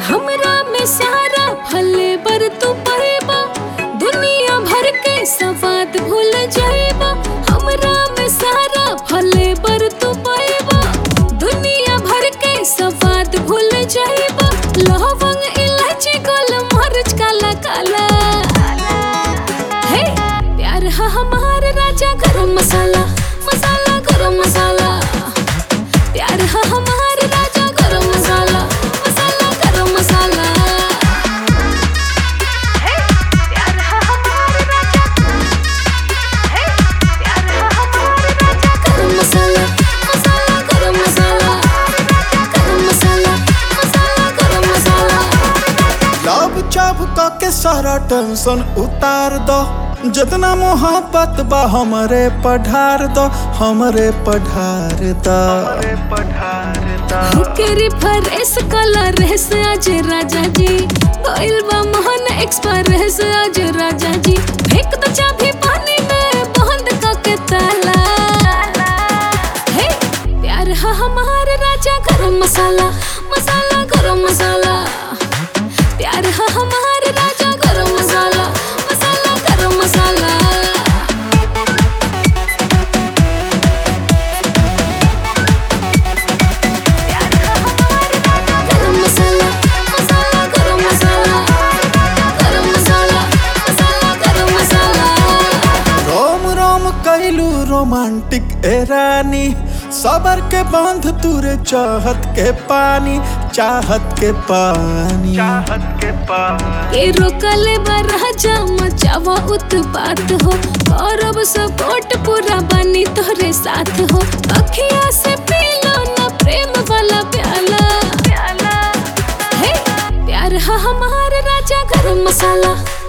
हमरा में सारा फले बर तू पैबा दुनिया भर के सवाद भूल जाएबा हमरा में सारा फले बर तू पैबा दुनिया भर के सवाद भूल जाएबा लवंग इलायची गोल मरच काला काला हे प्यार हा हमार राजा गरम मसाला मसाला गरम मसाला प्यार हा हमार राजा गरम मसाला मसाला गरम मसाला हे प्यार हा हमार राजा हे प्यार हा हमार राजा गरम मसाला मसाला गरम मसाला गरम मसाला मसाला गरम मसाला लब चाप के सारा टेंशन उतार दो जितना मोहब्बत बा हमरे पढ़ार दो हमरे पढ़ार दो हुकेरी फरेस कलर रेस आज राजा जी भइल बा मोहन एक्सप्रेस आज राजा जी फेंक दो चाबी पानी में बंद करके ताला हे प्यार हा हमार राजा गरम मसाला मसाला गरम मसाला प्यार हा हमार राजा गरम मसाला मसाला गरम मसाला गरम मसाला मसाला गरम मसाला गरम मसाला मसाला गरम मसाला रोम रोम कैलू रोमांटिक ए रानी सबर के बांध तुरे चाहत के पानी चाहत के पानी चाहत के पानी के रोकले बा राजा मचावा उत्पात हो गौरव सपोर्ट पूरा बनी तोरे साथ हो अखिया से पी लो ना प्रेम वाला प्याला प्याला हे प्यार हा हमार राजा गरम मसाला